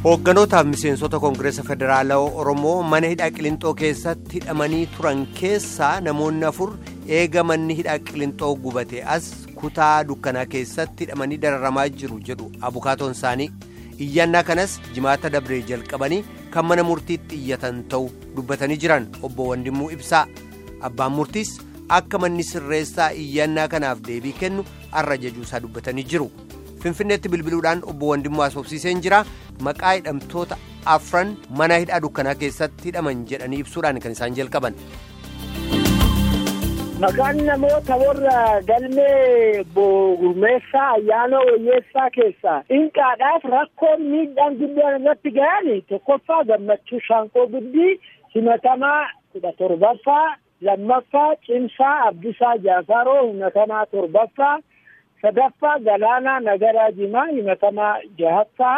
Hoogganotaaf miseensota Koongireesa Federaalawaa Oromoo mana hidhaa Qilintoo keessatti hidhamanii turan keessaa namoonni afur eega manni hidhaa Qilintoo gubate as kutaa dukkanaa keessatti hidhamanii dararamaa jiru jedhu abukaatoon isaanii. Iyyannaa kanas jimaata dabree jalqabanii kan mana murtiitti iyyatan ta'u dubbatanii jiran obbo Wandimmuu Ibsaa. Abbaan murtiis akka manni sirreessaa iyyannaa kanaaf deebii kennu har'a jajuusaa dubbatanii jiru. Finfinneetti bilbiluudhaan obbo Wandimmuu haasofsiiseen jira. Maqaa hidhamtoota afran mana hidhaa dukkanaa keessatti hidhaman jedhanii ibsuudhaan kan isaan jalqaban. Maqaan namoota warra galmee gurmeessaa ayyaana wayyeessaa keessaa inqaadhaaf rakkoon miidhaan guddaan irratti gahan tokkoffaa gammachuu shaanqoo guddii himatamaa kudha torbaffaa lammaffaa cimsaa abdisaa jaafaroo himatamaa torbaffaa sadaffaa galaanaa nagaraa jimaa himatamaa jahaffaa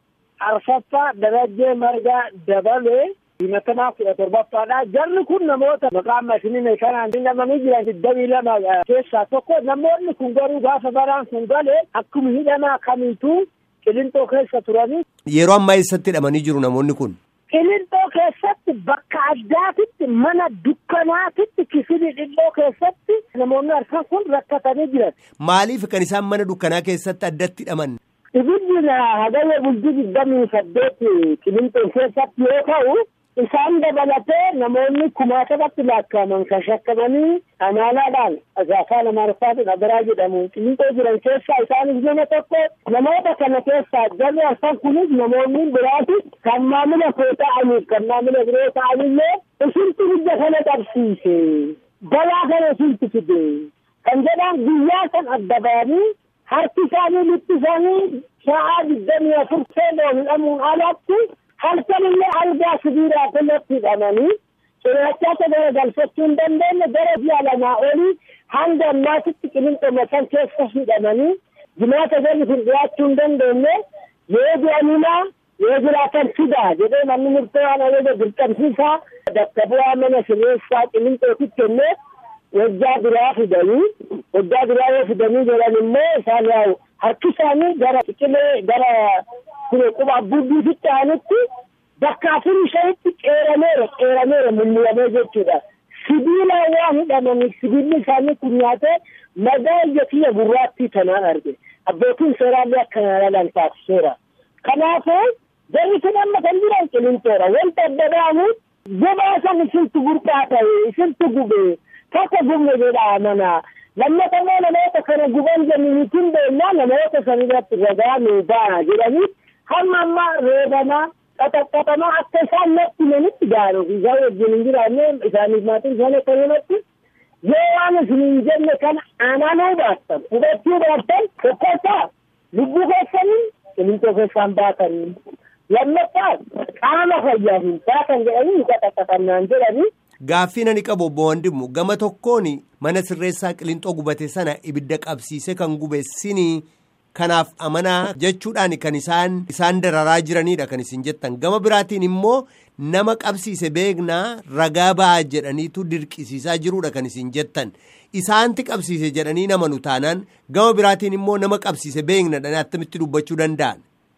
arfaffaa darajjee margaa dabalee himatamaa kudha torbaffaadha. Jarri kun namoota maqaan mashinii kanaan hidhamanii jiran digdamii lama keessaa tokko. Namoonni kun garuu gaafa baraan kun galee akkuma hidhamaa kamiituu qilintoo keessa turanii. Yeroo ammaa eessatti hidhamanii jiru namoonni kun? Qilintoo keessatti bakka addaatitti mana dukkanaatitti kifili dhilloo keessatti namoonni arfan kun rakkatanii jiran. Maaliif kan isaan mana dukkanaa keessatti addatti hidhaman? Ibiddi hagayya bultii digdamii saddeet qilintoo keessatti yoo ta'u. Isaan dabalatee namoonni kumaatabatti lakkaa'aman kan shakkamanii amaalaadhaan afaan amaariffaatiin agaraa jedhamu qilintoo jiran keessaa isaanis nama tokko namoota kana keessaa jarri arfan kunis namoonni biraati kan maamila koo ta'aniif kan maamila biroo ta'anillee isintu biyya kana qabsiise balaa kana isintu fide kan jedhan guyyaa san adda ba'anii harki isaanii lukti isaanii sa'aa digdamii afur seenoo hidhamuun alatti. halkan illee algaa sibiilaa irratti hidhamanii cirrachaata gara galfachuu hin dandeenye gara ji'a lamaa olii hanga ammaatitti qilintoo san keessa hidhamanii jimaata galli kun dhiyaachuu hin dandeenye yoo du'animaa yoo jiraatan fidaa jedhee manni murtee waan ajaja dirqamsiisaa bakka bu'aa mana sirreessaa qilintootti kennee wajjaa biraa fidanii wajjaa biraa yoo fidanii jedhan immoo isaan yaa'u harki isaanii gara qiqilee gara kun quba abbuuddiifitti aanutti bakka afurii shanitti qeerameera qeerameera mul'amee jechuudha. Sibiilaan waan hidhamaniif sibiilli isaanii kun nyaatee madaa ija kiyya gurraattii tanaan arge. Abbootiin seeraallee akka ilaalan taasiseera. Kanaafuu jarri kun amma kan jiran qilintoora. Wanta adda ba'amu gubaa san isintu burqaa ta'e isintu gube takka gubne jedha amanaa. lammata immoo namoota kana guban jenniniitiin beeknaa namoota san irratti ragaa nuu baana jedhanii hamma amma reebamaa qaxaqqaxamaa akka isaan natti himanitti gaaruuf isaan wajjin hin jiraanne isaaniif maatiin isaan akka himatti yoo waan isin hin jenne kana amanuu baattan hubachuu baattan tokkoffaa lubbuu keessanii qilintoo keessaan baatanii lammaffaa qaama fayyaa hin baatan jedhanii qaxaqqaxannaan jedhanii Gaaffii ani qabu obbo Wandimu gama tokkoon mana sirreessaa qilintoo gubate sana ibidda qabsiise kan gubeessinii kanaaf amanaa jechuudhaan kan isaan isaan dararaa jiranidha kan isin jettan gama biraatiin immoo nama qabsiise beeknaa ragaa ba'aa jedhaniitu dirqisiisaa jirudha kan isin jettan isaanti qabsiise jedhanii namanu taanaan gama biraatiin immoo nama qabsiise beeknadhaan attamitti dubbachuu danda'an.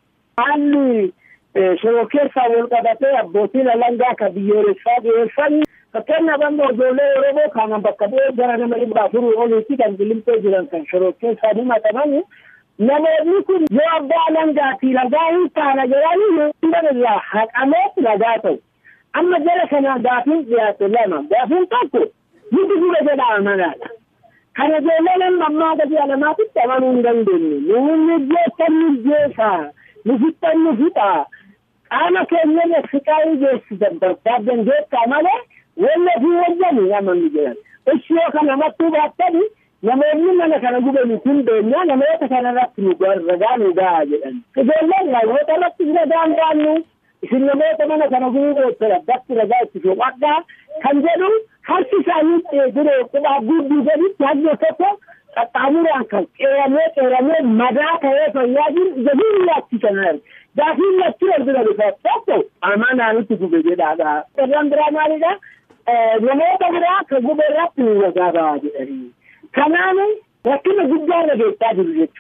Haalli shiroo keessaa wal qabatee abbootiin alangaa kan biyyoolessaa dhiyeessan fakkeenyaaf amma ijoollee Oromoo kana bakka bu'ee gara nama dhibba afurii oliitti kan qilintoo jiran kan shiroo keessaa himataman namoonni kun yoo abbaa alangaatii ragaa hin taana jedhanii yoo irraa haqameet ragaa ta'u. Amma jala kana gaafiin dhiyaate lama gaafiin tokko nuti gube jedha amanaadha. Kana ijoollee nama ammaa gadi alamaatitti amanuu hin dandeenye. Nuunni jeettan nu jeesaa. Nu fixxan nu fixaa. Qaama keenya siqaayii geessisan barbaaddan jeettaa malee wanni fi wajjani namoonni jiran. Ishi yoo kana mattuu baattani namoonni mana kana gubanii kun beenyaa namoota kana irratti nu ragaa nu gahaa jedhan. Ijoolleen namoota irratti ragaan baannu isin namoota mana kana gubuu goottara bakki ragaa itti soqadhaa kan jedhu harki isaanii dure quba gudduu jedhutti hajjo tokko qaxxaamuraan kan qeeramee qeeramee madaa ta'ee fayyaa jiru jedhuun laachisan gaafiin lachi darbina dhufa tokko amanaanitti gube jedhaadha. Irraan biraa maalidha? namoota biraa kan gube irratti nu ragaa ba'aa jedhanii. Kanaaf rakkina guddaa irra geessaa jiru jechuudha.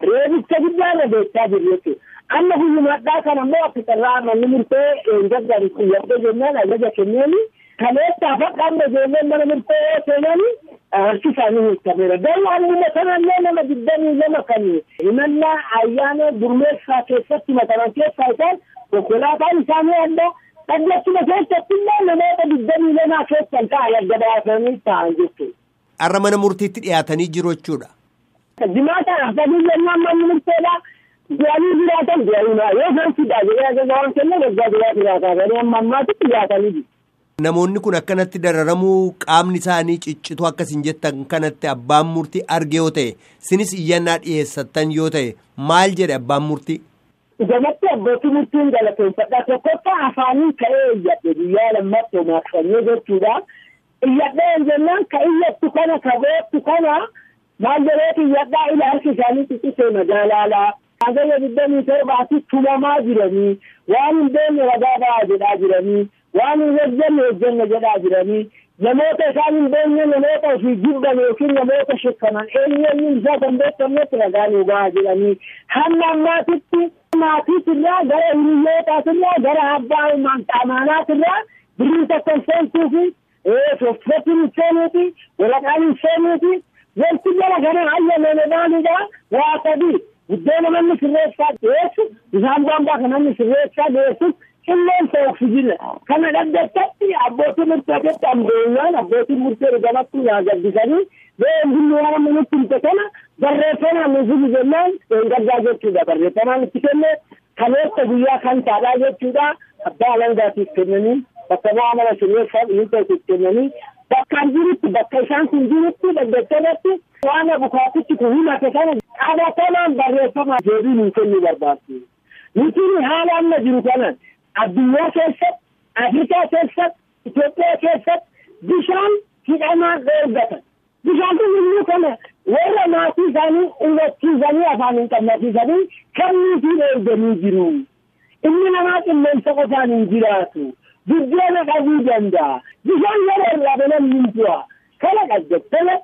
reebicha guddaa irra beektaa jiru jechuudha. Amma guyyumaadhaa kana immoo akka carraa manni murtee eeggaddan xiyyattee jennaan ajaja kenneeni kaleessaa faqaamma ijoolleen mana murtee yoo seenani harki isaanii hiikameera. Garuu halluma sanallee nama digdamii lama kan himannaa ayyaana gurmeessaa keessatti mataman keessaa isaan konkolaataan isaanii adda dhaggachuma keessatti illee namoota digdamii lamaa keessan ta'an adda baasanii ta'an jechuudha. Har'a mana murtiitti dhiyaatanii jiru jechuudha. Jimaata hafanii jennaan manni murteedhaa. Du'anii jiraatan du'anii yoo sansidha jedhee ajaja waan kennan waggaa duraa jiraataa garuu amma ammaatitti dhiyaatanii jiru. Namoonni kun akkanatti dararamuu qaamni isaanii ciccitu akkas hin jettan kanatti abbaan murtii arge yoo ta'e sinis iyyannaa dhiyeessattan yoo ta'e maal jedhe abbaan murtii. Gamatti abbootii murtiin galateeffadha tokkoffaa afaanii ka'ee iyyadhe guyyaa lammattoo maaqsanyee jechuudha. Iyyadhee jennaan ka iyyattu kana ka boottu kana maal jedheeti iyyadhaa ila harki isaanii xiqqisee magaalaalaa. Hagayya digdamii torbaatti tumamaa jiranii waan hin beekne ragaa ba'aa jedhaa jiranii waan hin hojjenne hojjenne jedhaa jiranii namoota isaan hin beekne namoota ofii jibban yookiin namoota shakkaman eenyuun isaa kan beekamnetti ragaa nuu ba'aa jedhanii hamma ammaatitti maatiitirraa gara hiriyyootaatiirraa gara abbaa amaanaatirraa birrii tokko hin seentuufi soofeetiin hin seenuuti waraqaan hin seenuuti wanti jala kana hayyamame maalidha waa sadii buddeena manni sirreessaa dhiyeessu bishaan boombaa kan manni sirreessaa dhiyeessu qilleensa oksijina kana dhaggeessatti abbootiin murteetti ambeenyaan abbootiin murtee dhugamatti yaa gabbisanii been billi waan amma nutti himte kana barreeffamaan nuuf jennaan gaddaa jechuudha barreeffamaan itti kenne kaleessa guyyaa kan taadhaa jechuudha abbaa alangaatiif kennanii bakka bu'aa mana sirreessaa dhiyeessaatiif kennanii bakkaan jirutti bakka isaan kun jirutti dhaggeessatti waan abukaatitti kun himate kana qabatamaan barreeffama deebii nuu kennuu barbaachisa. Nuti haala amma jiru kanan addunyaa keessatti, Afrikaa keessatti, Itoophiyaa keessatti bishaan hidhamaan dheergatan. Bishaan kun immoo kana warra maatii isaanii hubachiisanii afaan hin qabnasiisanii kenniitii dheerganii jiru. Inni namaa qilleensa qofaan hin jiraatu. Buddeena dhabuu danda'a. Bishaan yeroo irraa banan hin bu'a. Kana dhaggeeffame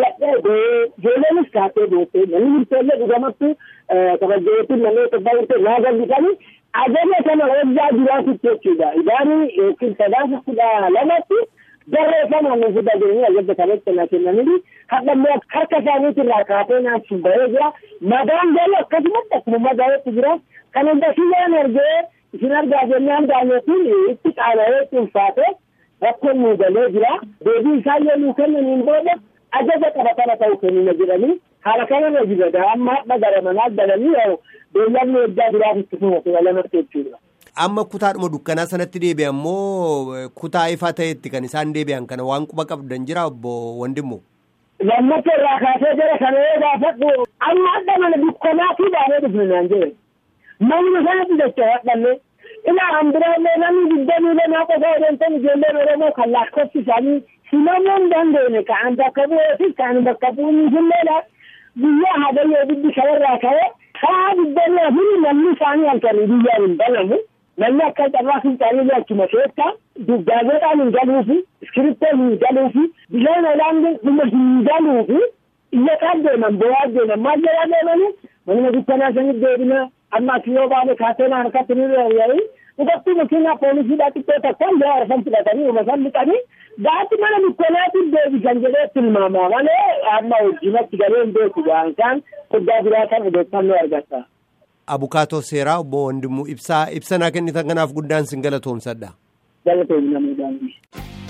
ijoollenis kaatee boottee namni murteellee dhugamattu kabajjeetiin namoota baay'ee naa gallisanii ajaja kana waggaa jiraatutti jechuudha. Idaanii yookiin sadaasa kudha lamatti barreeffamaan nuuf dhageenye ajaja kanatti na kennanii hadha immoo harka isaaniitirraa kaatee naaf bahee jira. Madaan galuu akkasumatti akkuma madaa'etti jira. Kan hunda siyyaan argee isin argaa jennaan daanyotiin itti qaana'ee ulfaatee rakkoon nuu galee jira. Deebii isaan yoo nuu kennaniin booda ajaja qabatama ta'u kennina jedhanii haala kanarra jira amma hadha gara manaa galanii yoo beellanni waggaa biraaf itti fufatu lamatti jechuudha. Amma kutaadhuma dukkanaa sanatti deebi'an moo kutaa ifaa ta'etti kan isaan deebi'an kana waan quba qabdan jira obbo Wandimmo. Lammata irraa kaasee jira kana yoo gaafadhu amma hadha mana dukkanaa fi baay'ee dhufne naan jedhe. Manuma sanatti jecha hadhanne ilaa hambiraallee namni digdamii lamaa qofa odeessan ijoolleen Oromoo kan lakkoofsi isaanii himamuu hin dandeenye ka'an bakka bu'eefi kan bakka bu'uun hundeedha. Guyyaa hagayyoo biddi shawarraa ka'ee karaa digdamii afurii namni isaanii halkanii guyyaan hin banamu. Namni akka carraa fincaanii achuma keessa gaazexaan hin galuufi iskiriptoon hin galuufi bishaan olaanaa dhuma hin galuufi iyya kaan deeman bo'aa deeman maal jedhaa deemanii manuma dukkanaa sanitti deebina amma as yoo baane kaaseenaa harkatti ni reeyya'ii dhugatti makiinaa poolisiidhaa xiqqoo tokkoon yoo arfan fudhatanii uma san liqanii gaati mana dukkanaatiif deebisan jedhee tilmaamaa malee amma wajjinatti galee hin beeku gaa'ansaan guddaa biraa kan odeeffannoo argata. Abukaatoo seeraa obbo Wandimuu ibsaa ibsanaa kennitan kanaaf guddaan sin galatoomsadha. Galatoomna muudaan.